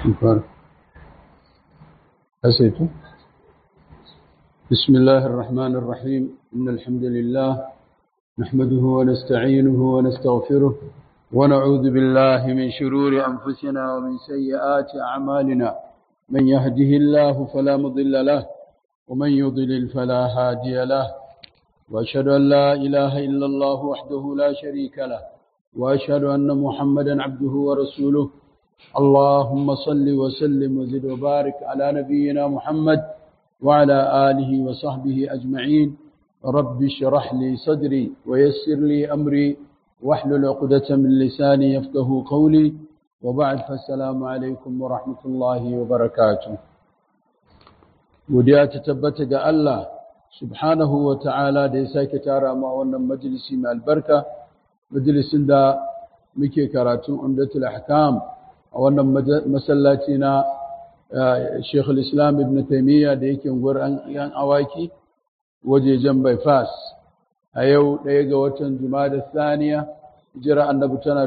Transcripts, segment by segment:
أسيتم بسم الله الرحمن الرحيم إن الحمد لله نحمده ونستعينه ونستغفره ونعوذ بالله من شرور أنفسنا ومن سيئات أعمالنا من يهده الله فلا مضل له ومن يضلل فلا هادي له وأشهد أن لا إله إلا الله وحده لا شريك له وأشهد أن محمدا عبده ورسوله اللهم صل وسلم وزد وبارك على نبينا محمد وعلى آله وصحبه أجمعين رب اشرح لي صدري ويسر لي أمري واحلل عقدة من لساني يفقه قولي وبعد فالسلام عليكم ورحمة الله وبركاته وديا تتبتك الله سبحانه وتعالى da ya sake tara ma wannan majalisi mai albarka majalisin da muke karatun umdatul ahkam a wannan masallaci na Sheikh islam Ibn Taymiyyah da yake unguwar yan awaki wajejen bypass a yau ɗaya ga watan Jumada Saniya jira annabi tana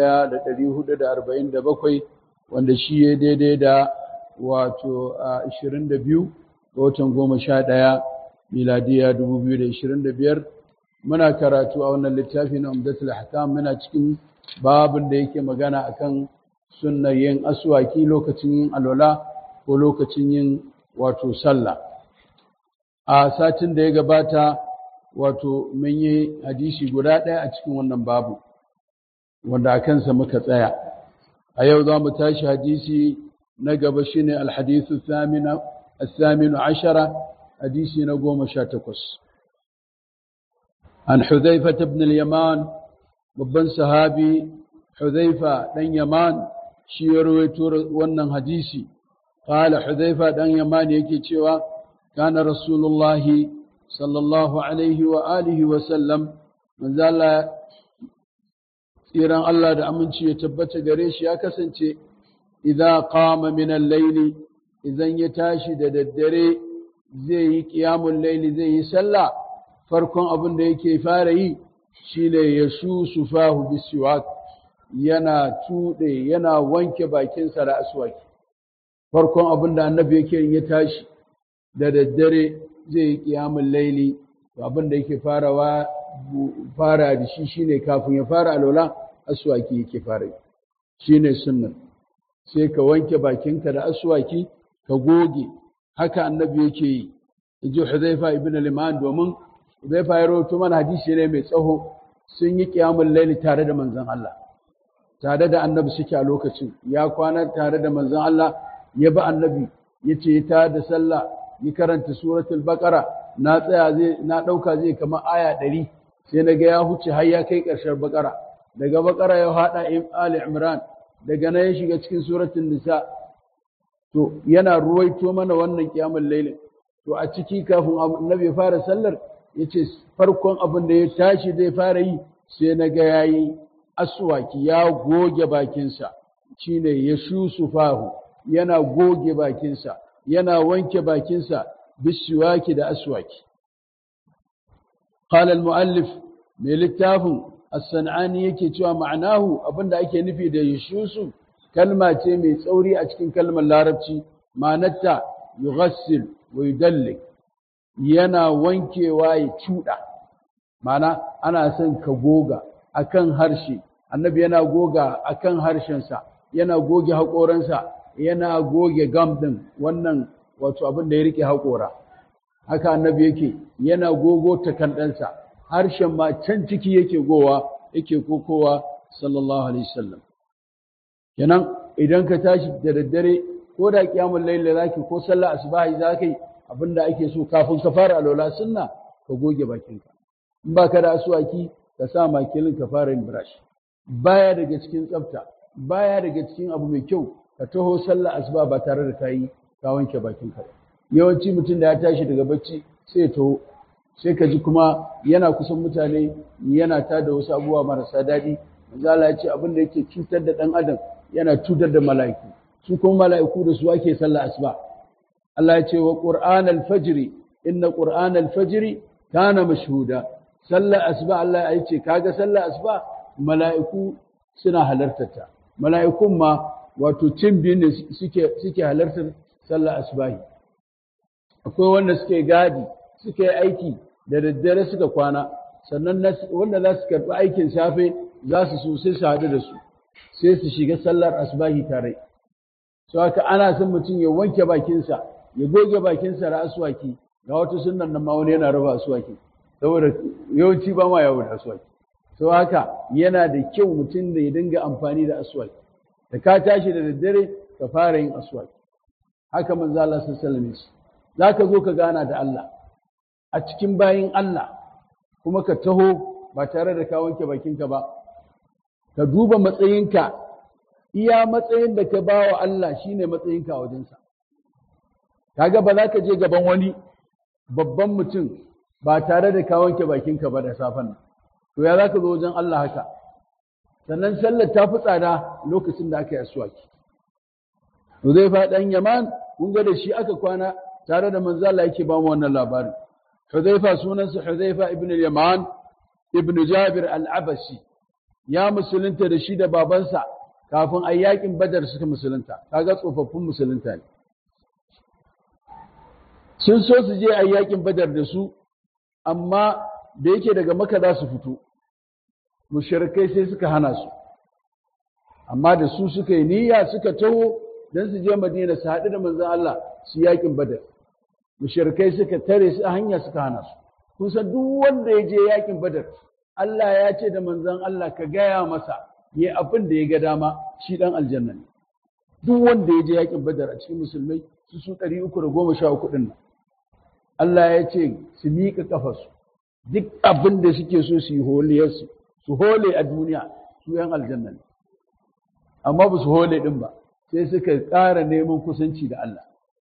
1447 wanda shi ya daidai da wato 22 ga watan 11 miladiya 2025 muna karatu a wannan littafi na Umdatul Ahkam muna cikin babin da yake magana akan sunnar yin aswaki lokacin yin alwala ko lokacin yin wato sallah a satin da ya gabata wato mun yi hadisi guda ɗaya a cikin wannan babu wanda a kansa muka tsaya a yau za mu tashi hadisi na gaba shine alhadisu الثامن عشر حديث نقوم شاتكس عن حذيفة بن اليمان babban sahabi Hudhaifa dan Yaman shi ya rawaito wannan hadisi qala Hudhaifa dan Yaman yake cewa kana Rasulullah sallallahu alaihi wa alihi wa sallam manzo Allah tsiran Allah da aminci ya tabbata gare shi ya kasance idza qama min al-layl idan ya tashi da daddare zai yi qiyamul layli zai yi sallah farkon abin da yake fara yi shine ya shu fahu bisiwak yana tuɗe yana wanke bakinsa da aswaki farkon abin da annabi yake ya tashi da daddare zai yi ƙiyamun laili abin da yake farawa fara da shi shine kafin ya fara alwala aswaki yake fara yi shine sunnan sai ka wanke bakinka da aswaki ka goge haka annabi yake yi inji Hudhaifa ibn al-Iman domin zai fa rawaito mana hadisi ne mai tsaho sun yi kiyamul laili tare da manzon Allah tare da annabi suke a lokacin ya kwana tare da manzon Allah ya bi annabi yace ta da sallah yi karanta suratul baqara na tsaya zai na dauka zai kamar aya 100 sai naga ya huce har ya kai karshen baqara daga baqara ya hada ali imran daga nan ya shiga cikin suratul nisa to yana ruwaito mana wannan kiyamul lailin to a ciki kafin annabi ya fara sallar ya ce farkon abin da ya tashi zai fara yi sai na ga ya yi aswaki ya goge bakinsa shi ne ya shusu fahu yana goge bakinsa yana wanke bakinsa bisiwaki da aswaki qala muallif mai littafin as-san'ani yake cewa ma'anahu abinda ake nufi da yashusu kalma ce mai tsauri a cikin kalmar larabci ma'anarta yughassil wa yudallik yana wankewa ya cuɗa mana ana son ka goga akan harshe annabi yana goga akan harshensa yana goge haƙoransa yana goge gam ɗin wannan wato abin da ya rike haƙora haka annabi yake yana gogo takandansa harshen ma can ciki yake gowa yake kokowa sallallahu alaihi wasallam kenan idan ka tashi da daddare ko da kiyamul layl zaki ko sallah asbahi zaki abinda ake so kafin ka fara alwala sunna ka goge bakinka in ba ka da asuwaki ka sa makilin ka fara yin brush baya daga cikin tsafta baya daga cikin abu mai kyau ka taho sallah asuba ba tare da kayi ka wanke bakinka yawanci mutum da ya tashi daga bacci sai ya taho sai ka ji kuma yana kusan mutane yana ta da wasu abubuwa marasa daɗi manzo Allah ya ce abin da yake cutar da ɗan adam yana cutar da mala'iku su kuma mala'iku da su ake sallah asuba Allah ya ce wa Qur'an al-fajr inna Qur'an al-fajr kana mashhuda sallar asuba Allah ya ce kaga sallar asuba mala'iku suna halartarta mala'ikun ma wato cin biyu ne suke suke halartar sallar asbahi akwai wanda suke gadi suke aiki da daddare suka kwana sannan wanda za su karɓi aikin safe za su so sai su haɗu da su sai su shiga sallar asbahi tare so haka ana son mutum ya wanke bakinsa ya goge bakinsa da aswaki ga wata sunan nan ma wani yana raba aswaki saboda yawanci ba ma yawo da aswaki so haka yana da kyau mutum da ya dinga amfani da aswaki da ka tashi da daddare ka fara yin aswaki haka manzo Allah sallallahu alaihi wasallam zaka zo ka gana da Allah a cikin bayin Allah kuma ka taho ba tare da ka wanke bakinka ba ka duba matsayinka iya matsayin da ka ba wa Allah shine matsayinka a wajensa kaga ba za ka je gaban wani babban mutum ba tare da ka wanke bakinka ba da safen nan to ya za ka zo wajen Allah haka sannan sallar ta fi tsada lokacin da aka yi aswaki to zai faɗan yaman kun ga da shi aka kwana tare da manzo Allah yake ba mu wannan labarin Hudhaifa sunansa Hudhaifa ibn al-Yaman ibn Jabir al-Abasi ya musulunta da shi da babansa kafin a yakin Badar suka musulunta kaga tsofaffin musulunta ne sun so su je a yakin Badar da su amma da yake daga Makka za su fito mushrikai sai suka hana su amma da su suka yi niyya suka taho dan su je Madina su haɗu da manzon Allah su yakin Badar mushrikai suka tare su a hanya suka hana su kun san duk wanda ya je yakin badar Allah ya ce da manzon Allah ka gaya masa yi abin da ya ga dama shi dan aljanna ne duk wanda ya je yakin badar a cikin musulmai su su ɗari uku da goma sha uku ɗin nan Allah ya ce su miƙa ƙafarsu duk abin da suke so su yi holiyarsu su hole a duniya su yan aljanna ne amma ba su hole ɗin ba sai suka ƙara neman kusanci da Allah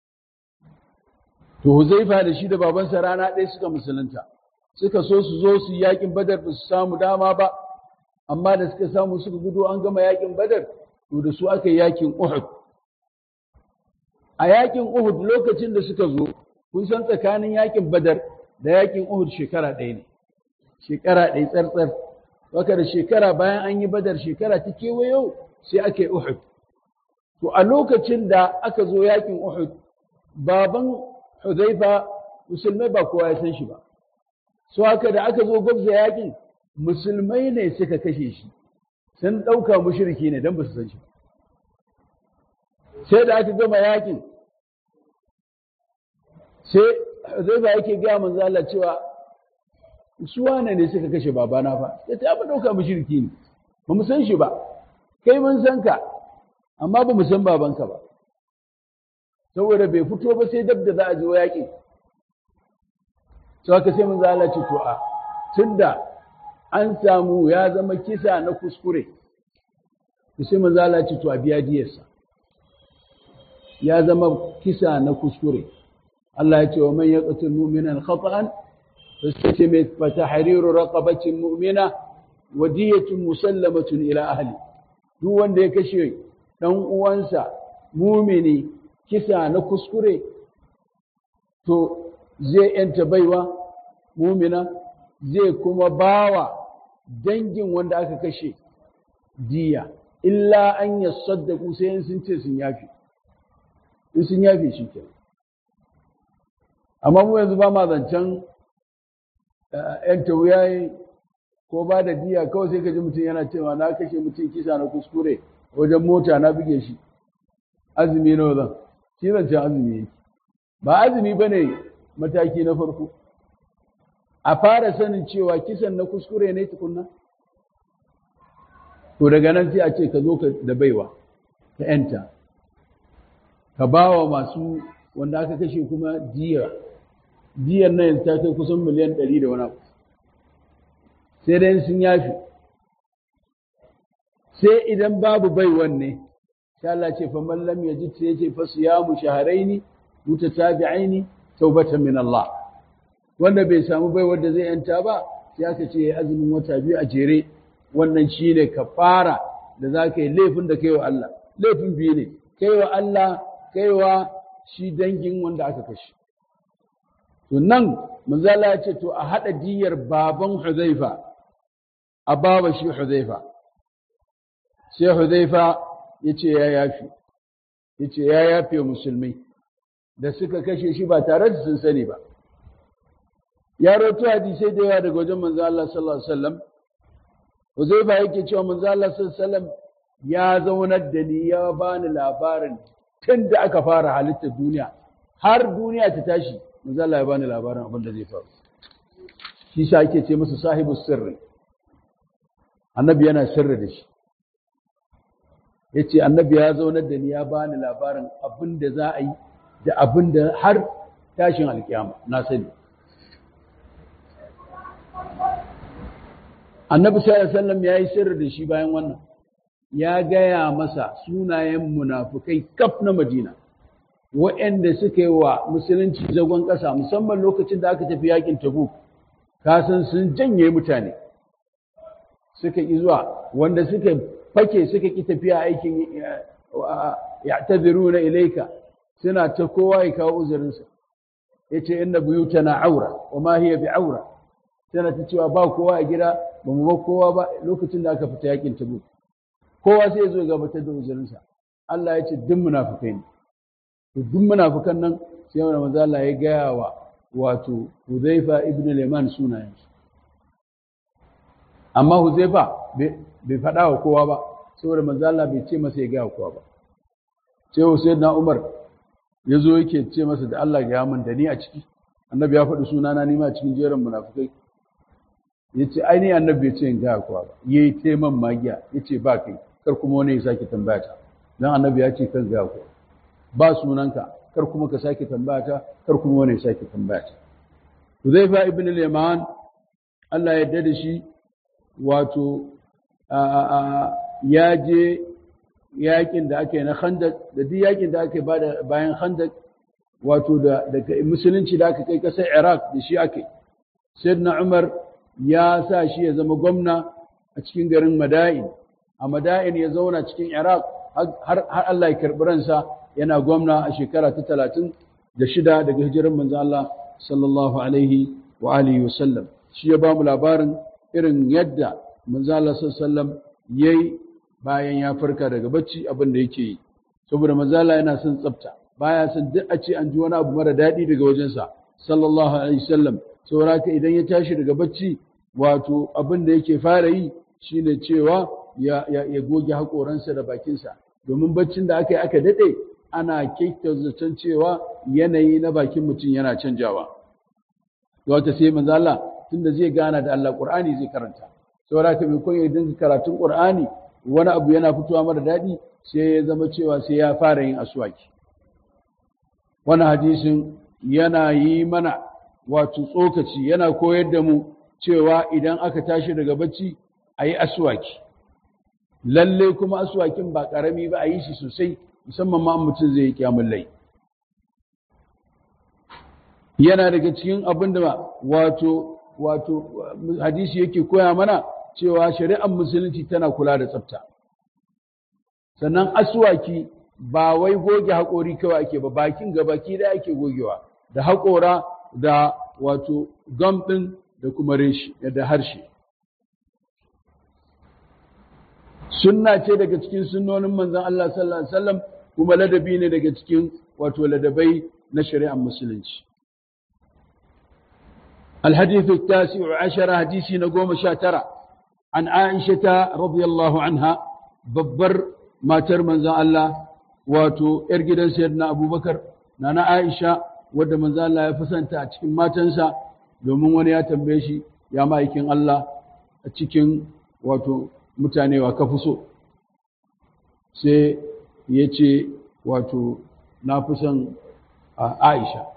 To Huzaifa da shi da babansa rana ɗaya suka musulunta, suka so su zo su yakin badar ba su samu dama ba, amma da suka samu suka gudu an gama yakin badar, to da su aka yi yakin Uhud. A yakin Uhud lokacin da suka zo, kun san tsakanin yakin badar da yakin Uhud shekara ɗaya ne, shekara ɗaya tsartsar. Waka da shekara bayan an yi badar shekara ta kewayo sai aka yi Uhud. To a lokacin da aka zo yakin Uhud, baban Hudhaifa musulmai ba kowa ya san shi ba. So haka da aka zo gwabza yakin musulmai ne suka kashe shi. Sun ɗauka mushriki ne don ba su san shi ba. Sai da aka gama yakin sai Hudhaifa yake gaya manzo Allah cewa su wane ne suka kashe babana fa. Ya ta ba ɗauka mushriki ne. Ba mu san shi ba. Kai mun san ka amma ba mu san babanka ba. saboda bai fito ba sai dab da za a zo yaƙi to haka sai mun zala ce to a tunda an samu ya zama kisa na kuskure to sai mun zala ce to a biya diyarsa ya zama kisa na kuskure Allah ya ce wa man yaqtul mu'minan khata'an fastace mai fatahriru raqabatin mu'mina wa diyatun musallamatun ila ahli duk wanda ya kashe dan uwansa mumini kisa na kuskure to zai yanta baiwa mumina zai kuma bawa dangin wanda aka kashe diya illa an ya saddaku sai in sun ce sun yafi in sun yafi shi ke amma mu yanzu ba ma zancen yanta wuyaye ko ba da diya kawai sai ka ji mutum yana cewa na kashe mutum kisa na kuskure wajen mota na buge shi azumi nawa zan shi zancen azumi yake ba azumi ba ne mataki na farko a fara sanin cewa kisan na kuskure ne tukunna to daga nan sai a ce ka zo ka da baiwa ka yanta ka ba wa masu wanda aka kashe kuma diya diyar nan yanzu ta kai kusan miliyan ɗari da wani abu sai dai sun yafi sai idan babu baiwan ne sai Allah ce fa man lam yajid sai yace fa siyamu shahrayn mutatabi'ain tawbatan min Allah wanda bai samu bai wanda zai yanta ba sai aka ce azumin wata biyu a jere wannan shine kafara da zaka yi laifin da kai wa Allah laifin biyu ne kai wa Allah kai wa shi dangin wanda aka kashe to nan manzala ya ce to a hada diyar baban Hudhaifa a baba shi Hudhaifa sai Hudhaifa ya ce ya yafi ya ce ya yafe musulmai da suka kashe shi ba tare da sun sani ba ya roto hadisai da yawa daga wajen manzo Allah sallallahu alaihi wasallam Uzaifa yake cewa manzo Allah sallallahu alaihi wasallam ya zaunar da ni ya bani labarin tun da aka fara halittar duniya har duniya ta tashi manzo Allah ya bani labarin abin da zai faru shi sa ake ce masa sahibu sirri annabi yana sirri da shi yace annabi ya zaunar da ni ya bani labarin abin da za a yi da abin da har tashin alkiyama na sani annabi sallallahu alaihi wasallam yayi sirri da shi bayan wannan ya gaya masa sunayen munafukai kaf na Madina waɗanda suka yi wa musulunci zagon ƙasa musamman lokacin da aka tafi yakin Tabuk kasan sun janye mutane suka ƙi zuwa wanda suka fake suka ƙi tafiya aikin ya tabiru na ilaika suna ta kowa ya kawo uzurinsa ya ce inda buyuta na aura wa ma hiya bi aura tana ta cewa ba kowa a gida ba mu ba kowa ba lokacin da aka fita yakin Tabuk kowa sai ya zo gabatar da uzurinsa Allah ya ce duk munafukai ne to duk munafukan nan sai wani manzo Allah ya gaya wa wato Huzaifa ibn Liman sunayen su amma Huzaifa bai faɗa wa kowa ba saboda manzo Allah bai ce masa ya gaya wa kowa ba sai Sayyidina Umar ya zo yake ce masa da Allah ya min da ni a ciki annabi ya faɗi sunana ni ma a cikin jerin munafukai ya ce ainihin annabi ya ce in gaya kowa ba ya yi taiman magiya ya ce ba kai kar kuma wani ya sake tambaya ta don annabi ya ce kan gaya kowa ba sunanka kar kuma ka sake tambaya ta kar kuma wani ya sake tambaya ta Huzaifa ibn al-Yaman Allah ya yarda da shi wato ya je yakin da aka yi na Khandaq da duk yakin da aka yi bayan Khandaq wato da musulunci da aka kai kasar Iraq da shi aka yi Sayyidina Umar ya sa shi ya zama gwamna a cikin garin Mada'in a Mada'in ya zauna cikin Iraq har Allah ya karɓi ransa yana gwamna a shekara ta talatin da shida daga hijirar manzo Allah sallallahu alaihi wa alihi wa sallam shi ya ba mu labarin irin yadda manzo Allah sallallahu alaihi wa sallam yayi bayan ya farka daga bacci abin da yake yi saboda manzo Allah yana son tsafta baya son duk a ce an ji wani abu mara daɗi daga wajensa sallallahu alaihi wa sallam saboda haka idan ya tashi daga bacci wato abin da yake fara yi shine cewa ya, ya, goge haƙoransa da bakinsa domin baccin da aka yi aka daɗe ana kyautar zaton cewa yanayi na bakin mutum yana canjawa wata sai manzo Allah tunda zai gana da Allah Qur'ani zai karanta saboda haka mai koyi dinga karatun Qur'ani wani abu yana fitowa mara daɗi sai ya zama cewa sai ya fara yin aswaki wannan hadisin yana yi mana wato tsokaci yana koyar da mu cewa idan aka tashi daga bacci a yi aswaki lalle kuma aswakin ba ƙarami ba a yi shi sosai musamman ma mutum zai yi kyamun lai yana daga cikin abin da wato wato hadisi yake koya mana cewa shari'ar musulunci tana kula da tsafta sannan aswaki ba wai goge haƙori kawai ake ba bakin gabaki da ake gogewa da haƙora da wato gam ɗin da kuma reshi da harshe sunna ce daga cikin sunnonin manzon Allah sallallahu alaihi wasallam kuma ladabi ne daga cikin wato ladabai na shari'ar musulunci الحديث التاسع عشر حديثي نقوم شاترة عن عائشة رضي الله عنها ببر ما ترمن الله واتو ارجدا سيدنا أبو بكر نانا عائشة wadda manzo Allah ya fasanta a cikin matansa domin wani ya tambaye shi ya ma'aikin Allah a cikin wato mutane wa ka so sai ya ce wato na fi son Aisha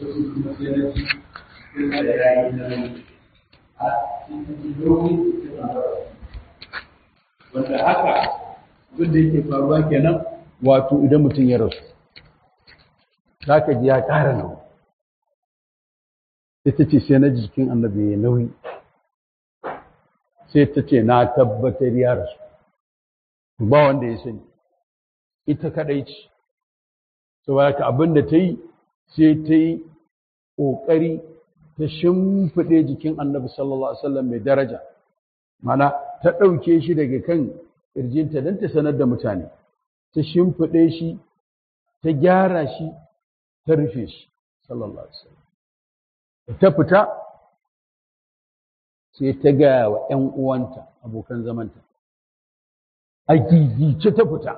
wanda haka abin da yake faruwa kenan wato idan mutum ya rasu za ka ji ya ƙara nauyi ita ce sai na jikin annabi ya nauyi sai ta ce na tabbatar ya rasu ba wanda ya sani ita kadai ce saboda ka abin da ta yi sai ta yi ƙoƙari ta shimfiɗe jikin annabi sallallahu alaihi wasallam mai daraja mana ta ɗauke shi daga kan ƙirjinta don ta sanar da mutane ta shimfiɗe shi ta gyara shi ta rufe shi sallallahu alaihi wasallam ta fita sai ta gaya wa ‘yan uwanta abokan zamanta a gigice ta fita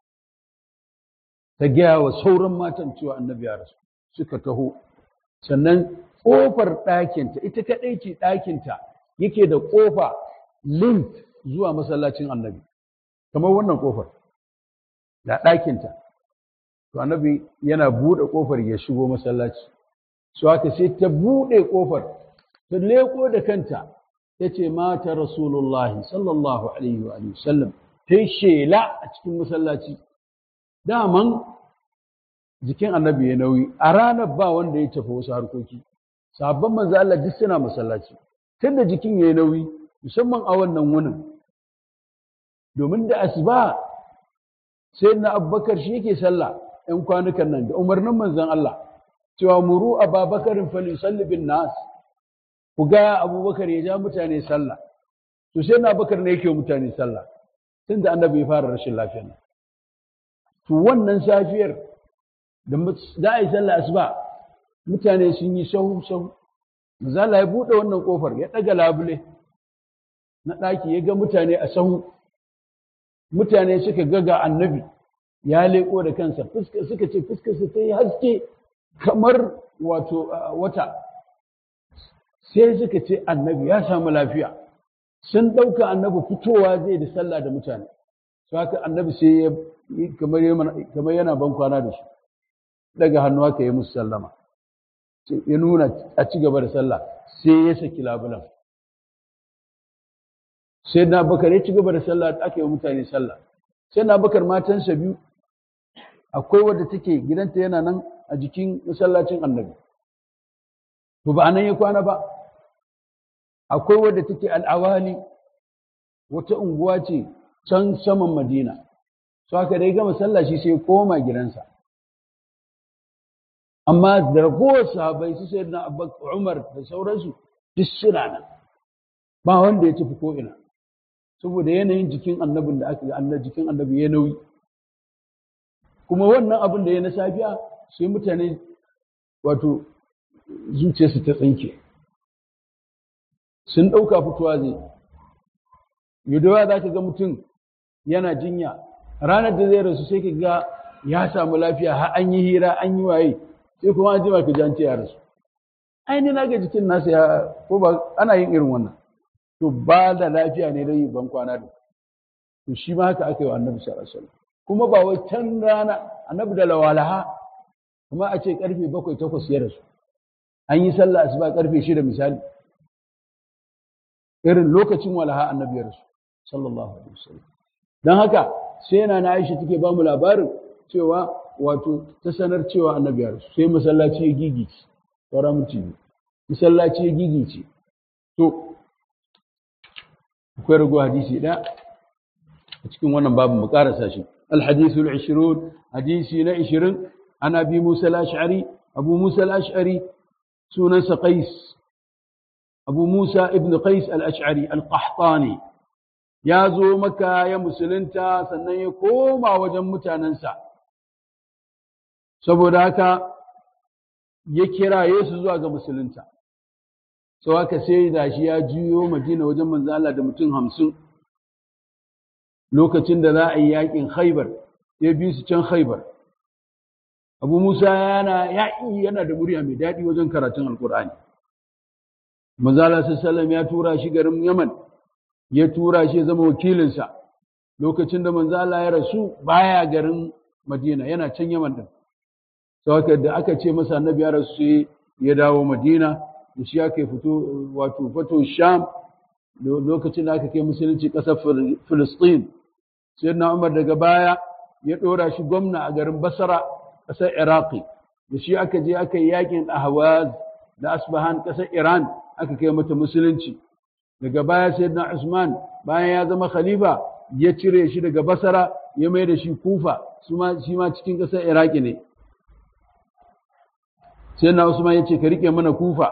ta gaya wa sauran matan cewa annabi ya rasu suka taho sannan ƙofar ɗakinta ita kaɗai ce ɗakinta yake da ƙofa link zuwa masallacin annabi kamar wannan ƙofar da ɗakinta to annabi yana buɗe ƙofar ya shigo masallaci su haka sai ta buɗe ƙofar ta leƙo da kanta ta ce mata rasulullahi sallallahu alaihi wa sallam ta yi shela a cikin masallaci daman jikin annabi ya nauyi a ranar ba wanda ya tafi wasu harkoki sabon manzo Allah duk suna masallaci tunda jikin ya nauyi musamman a wannan wunin domin da asuba sai na abubakar shi yake sallah ‘yan kwanukan nan da umarnin manzon Allah cewa muru a babakarin falisalli bin nas ku ga abubakar ya ja mutane sallah to sai na abubakar ne yake mutane sallah tun da annabi ya fara rashin lafiya nan to wannan safiyar da za a yi sallah asuba mutane sun yi sahu sahu mazala ya buɗe wannan ƙofar ya ɗaga labule na ɗaki ya ga mutane a sahu mutane suka ga ga annabi ya leƙo da kansa suka ce fuskarsa ta yi haske kamar wato wata sai suka ce annabi ya samu lafiya sun ɗauka annabi fitowa zai da sallah da mutane su haka annabi sai ya kamar yana ban kwana da shi daga hannu haka ya musu sallama ya nuna a ci gaba da sallah sai ya saki labulan sai na bakar ya ci gaba da sallah aka yi mutane sallah sai na bakar matansa biyu akwai wadda take gidanta yana nan a jikin masallacin annabi to ba nan ya kwana ba akwai wadda take al'awali wata unguwa ce can saman madina so haka dai gama sallah shi sai koma gidansa amma da ragowar sahabai su sai na umar da sauransu duk suna nan ba wanda ya tafi ko ina saboda yanayin jikin annabin da aka ga jikin annabi ya nauyi kuma wannan abin da ya na safiya sai mutane wato zuciyarsu ta tsinke sun ɗauka fitowa zai yudawa za ka ga mutum yana jinya ranar da zai rasu sai ka ga ya samu lafiya har an yi hira an yi waye sai kuma an jima ka ji an ce ya rasu aini na ga jikin nasa ya ko ba ana yin irin wannan to ba da lafiya ne dai ban kwana da to shi ma haka aka yi wa annabi sallallahu alaihi wasallam kuma ba wai can rana annabi da lawalaha kuma a ce karfe bakwai takwas ya rasu an yi sallah asuba karfe shida misali irin lokacin walaha annabi ya rasu sallallahu alaihi wasallam dan haka sai yana na Aisha take ba mu labarin cewa wato ta sanar cewa annabi ya rasu sai masallaci ya gigice sauran mutum masallaci ya gigice to akwai rago hadisi ɗaya a cikin wannan babin mu karasa shi الحديث العشرون حديثي نعشرين عن أبي موسى الأشعري أبو موسى الأشعري سننس قيس أبو موسى ابن قيس الأشعري القحطاني يا زو مكة يا مسلنتا سنن يقوم وجن متاننسا saboda haka ya kira Yesu zuwa ga musulunta sau haka sai da shi ya juyo madina wajen manzo Allah da mutum hamsin lokacin da za a yi yakin khaibar ya bi su can khaibar abu musa yana yaƙi yana da murya mai daɗi wajen karatun alkur'ani manzala sallam ya tura shi garin yaman ya tura shi ya zama wakilinsa lokacin da manzala ya rasu baya garin madina yana can yaman din sau da aka ce masa annabi ya rasu sai ya dawo madina da shi aka fito wato fato sham lokacin da aka kai musulunci ƙasar filistin sai na umar daga baya ya ɗora shi gwamna a garin basara ƙasar iraki da shi aka je aka yi yakin ahwaz da asbahan ƙasar iran aka kai mata musulunci daga baya sai na usman bayan ya zama khalifa ya cire shi daga basara ya mai da shi kufa shi ma cikin ƙasar iraki ne sai na usman ya ce ka riƙe mana kufa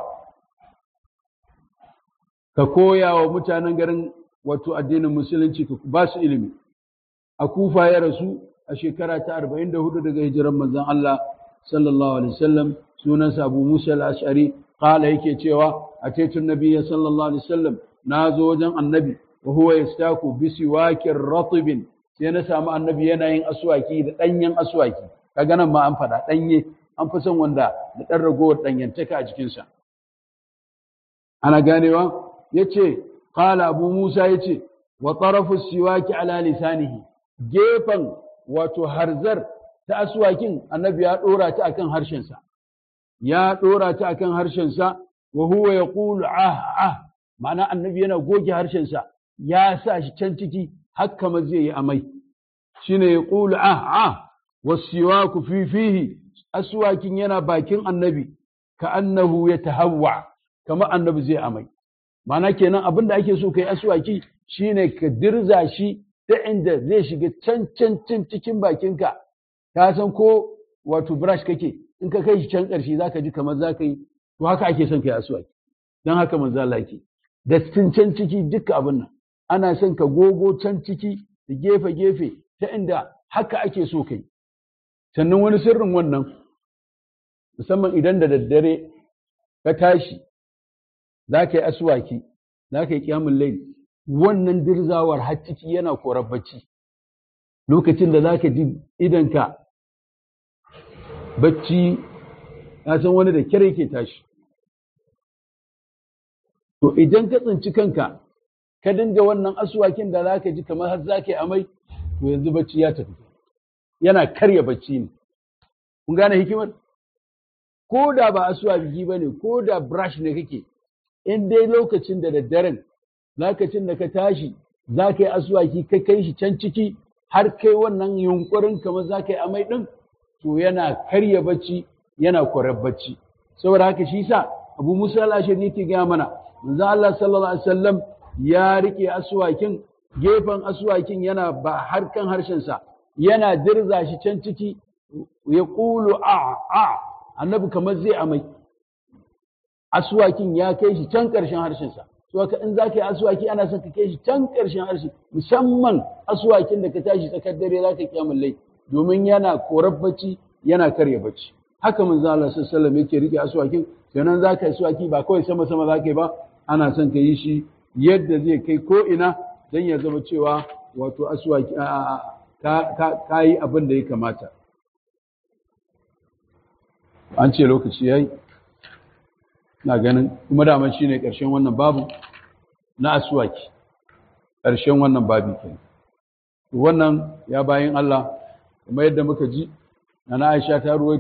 ka koya wa mutanen garin wato addinin musulunci ka ba su ilimi a kufa ya rasu a shekara ta 44 daga hijiran manzon Allah sallallahu alaihi wasallam sunansa Abu Musa al-Ash'ari qala yake cewa ataitu nabiyya sallallahu alaihi wasallam nazo wajen annabi wa huwa yastaku bi siwakin ratibin sai na samu annabi yana yin aswaki da danyen aswaki kaga nan ma an fada danye an fi son wanda da dan ragowar danyantaka a jikinsa ana ganewa yace qala abu musa yace wa tarafu siwaki ala lisanihi gefan wato harzar ta aswakin annabi ya dora ta akan harshensa ya dora ta akan harshensa wa huwa yaqulu ah ah ma'ana annabi yana goge harshensa ya sa shi can ciki haka ma zai yi amai shine yaqulu ah ah wasiwaku fi fihi aswakin yana bakin annabi ka annahu yatahawwa kama annabi zai amai Mana kenan abin da ake so kai aswaki shine ka dirza shi ta inda zai shiga can can can cikin bakinka ka san ko wato brush kake in ka kai shi can ƙarshe zaka ji kamar zaka yi to haka ake son kai aswaki dan haka manzo Allah yake da can can ciki duka abin nan ana son ka gogo can ciki da gefe gefe ta inda haka ake so kai sannan wani sirrin wannan musamman idan da daddare ka tashi za ka yi asuwaki za ka yi kyamun lai wannan dirzawar har ciki yana korar bacci lokacin da za ka ji idanka bacci ya san wani da kyar yake tashi to idan ka tsinci kanka ka dinga wannan asuwakin da za ka ji kamar har za ka yi amai to yanzu bacci ya tafi yana karya bacci ne kun gane hikimar ko da ba asuwaki ba ne ko da brush ne kake in dai lokacin da daddaren lokacin da ka tashi za ka yi asuwaki ka kai shi can ciki har kai wannan yunkurin kamar za ka yi amai ɗin to yana karya bacci yana kwarar bacci saboda haka shi sa abu musa al-ashir yake gaya mana manzo Allah sallallahu alaihi wasallam ya rike asuwakin gefen asuwakin yana ba harkan harshen sa yana dirza shi can ciki ya qulu a a annabi kamar zai amai asuwakin ya kai shi can ƙarshen harshensa to haka in za ka yi asuwaki ana son ka kai shi can ƙarshen harshe musamman asuwakin da ka tashi tsakar dare za ka kiyamun lai domin yana korar bacci yana karya bacci haka manzo Allah sallallahu alaihi yake rike asuwakin sannan za ka yi asuwaki ba kawai sama sama za ka yi ba ana son ka yi shi yadda zai kai ko ina dan ya zama cewa wato asuwaki ka yi abin da ya kamata an ce lokaci yayi na ganin kuma daman shi ne ƙarshen wannan babu na asuwaki ƙarshen wannan babi ke wannan ya bayan Allah kuma yadda muka ji na Aisha ta ruwaito